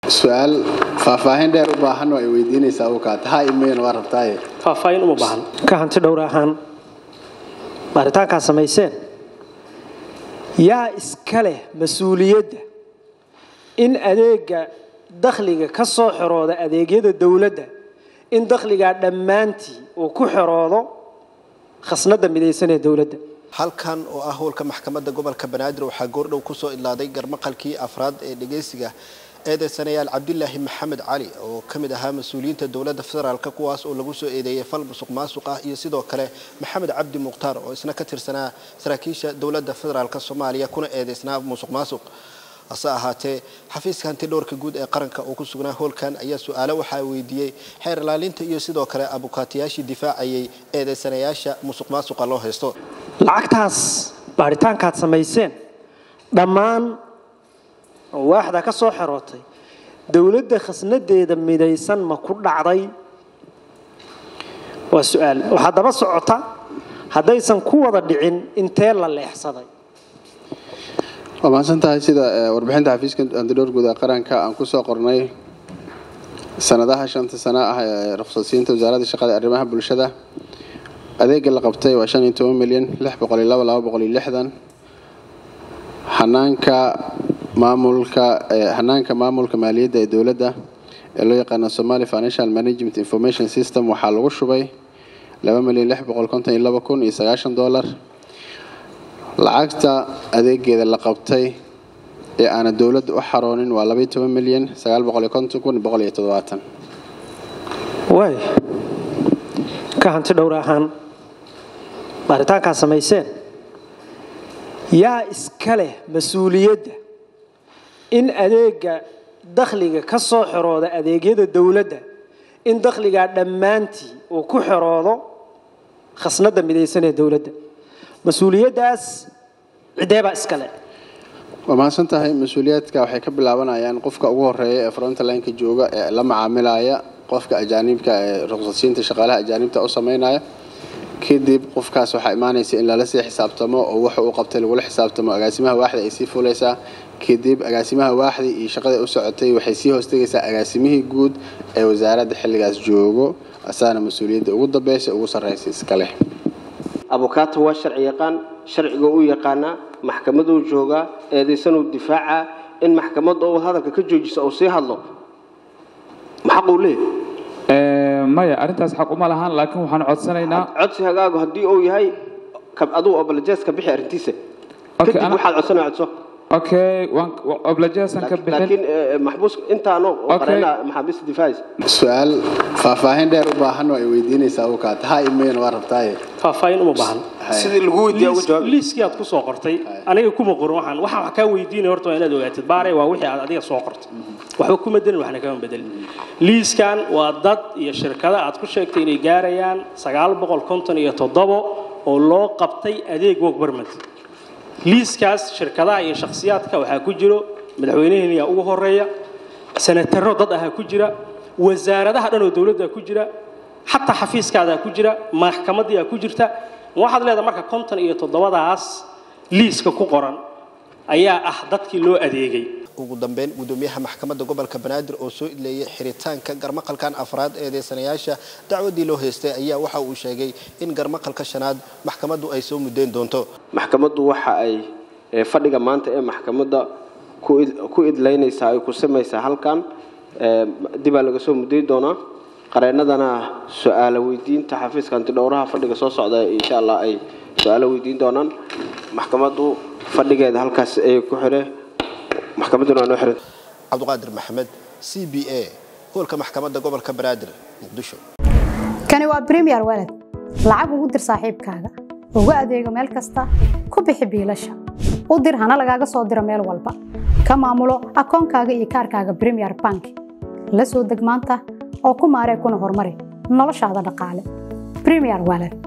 su-aal faahfaahin dheer u baahan oo ay weydiinaysaa u kaata ha imayn waa rabtaaye faahfaahin uma baahan ka hanti dhowr ahaan baaritaankaa samayseen yaa iska leh mas-uuliyadda in adeega dakhliga ka soo xorooda adeegyada dowladda in dakhligaa dhammaantii uu ku xoroodo khasnada midaysan ee dowladda halkan oo ah howlka maxkamadda gobolka banaadir waxaa goordhow kusoo ilaaday garmaqalkii afraad ee dhegeysiga eedeysanayaal cabdilaahi maxamed cali oo ka mid ahaa mas-uuliyiinta dowladda federaalk kuwaas oo lagu soo eedeeyey fal musuq maasuq ah iyo sidoo kale maxamed cabdi mukhtaar oo isna ka tirsanaa saraakiisha dowladda federaalk soomaaliya kuna eedeysnaa musuq maasuq hase ahaatee xafiiska hanti dhowrka guud ee qaranka oo ku sugnaa howlkan ayaa su-aalo waxaa weydiiyey xeer ilaalinta iyo sidoo kale abukaatayaashii difaacayay eedeysanayaasha musuq maasuqa loo haysto lacagtaas baaritaankaad samayseen dhammaan waaxda ka soo xerootay dowladda khasnadeeda midaysan ma ku dhacday waa su-aal waxaa daba socota haddaysan ku wada dhicin intee la leexsaday waa mahadsan tahay sida warbixinta xafiiska antidhowr guud ee qaranka aan kusoo qornay sanadaha shanta sano ah ee ruqsadsiinta wasaaradda shaqada ee arrimaha bulshada adeega la qabtay waa shan iyo toban milyan lix boqol iyo laba laba boqol iyo lixdan hanaanka maamulka hanaanka maamulka maaliyadda ee dowladda ee loo yaqaano somali financial management information system waxaa lagu shubay laba milyan lix boqol konton iyo laba kun iyo sagaashan dollar lacagta adeegeeda la qabtay ee aana dowladda u xaroonin waa labaiyo toban milyan sagaal boqol iyo konton kun boqol iyo toddobaatan waay ka hanti dhowr ahaan baaritaankaa samayseen yaa iska leh mas-uuliyadda in adeega dakhliga ka soo xorooda adeegyada dowladda in dakhligaa dhammaantii uu ku xoroodo khasnada midaysan ee dowladda mas-uuliyaddaas cideebaa iska leh waa mahadsan tahay mas-uuliyaadka waxay ka bilaabanayaan qofka ugu horeeya ee frontlineka jooga ee la macaamilaya qofka ajaanibka ee ruqsadsiinta shaqaalaha ajaanibta u sameynaya kadib qofkaas waxaa imaanaysa in lala sii xisaabtamo oo waxa uu qabtay lagula xisaabtamo agaasimaha waaxda ay sii fulaysaa kadib agaasimaha waaxdii iyo shaqadii u socotay waxay sii hoostegaysaa agaasimihii guud ee wasaaradda xilligaas joogo asaana mas-uuliyadda ugu dambeysa ugu sarreysa iska leh abukaato waa sharci yaqaan sharciga u yaqaanaa maxkamaduu joogaa eedaysanuu difaacaa in maxkamadda uu hadalka ka joojisa uu sii hadlo maxaquu leeyahy maya arrintaas xaq uma lahan laakiin waxaan codsanaynaa codsi hagaagu haddii uu yahay aduu oblajees ka bixi arrintiisa Okay, kadib ana- waxaad codsanaya codso okay waan oblajeesan ka bixin laakiin eh, maxbuus intaanu Okay. qareena maxaabiista difaacaysa su-aal faahfaahin dheer u baahan oo ay weydiinaysaa u kaata ha imayn waa rabtaaye faahfaahin uma baahan sidii lagu weydiiya uga jawaab liiskii aad ku soo qortay aniga kuma qorin waxaan waxaan wax kaa weydiinaya horta waa inaad ogaatid baare waa wixii aad adiga soo qortay waxba kuma bedelin waxna kama bedelin liiskan waa dad iyo shirkada aad ku sheegtay inay gaarayaan sagaal boqol konton iyo toddobo oo loo qabtay adeeg work permit liiskaas shirkadaha iyo shakhsiyaadka waxaa ku jiro madaxweynaheeniyaa ugu horeeya senataro dad ahaa ku jira wasaaradaha dhan oo dowladda ku jira xataa xafiiskaadaa ku jira maxkamadiyaa ku jirta waxaad leedahay marka konton iyo toddobadaas liiska ku qoran ayaa ah dadkii loo adeegay ugu dambeyn gudoomiyaha maxkamadda gobolka banaadir oo soo idleeyay xiritaanka garmaqalkan afraad eedeysanayaasha dacwadii loo haystay ayaa waxa uu sheegay in garmaqalka shanaad maxkamaddu ay soo mudayn doonto maxkamaddu waxa ay eh, fadhiga maanta ee maxkamadda ku id- ku idlaynaysaa ay ku samaysaa halkan eh, dibaa laga soo muday doonaa qareennadana su-aalo weydiinta xafiiska antidhowraha fadhiga soo socda insha allah ay su-aalo weydiin doonaan maxkamaddu fadhigeeda halkaas ay ku xire maxkamadduna waa noo xiran cabdiqaadir maxamed c b a hoolka maxkamadda gobolka banaadir muqdisho kani waa premier walad lacag ugu dir saaxiibkaaga ugu adeego meel kasta ku bixi biilasha u dir hana lagaaga soo diro meel walba ka maamulo akoonkaaga iyo kaarkaaga premier bank la soo deg maanta oo ku maaree kuna horumari noloshaada dhaqaale premier walad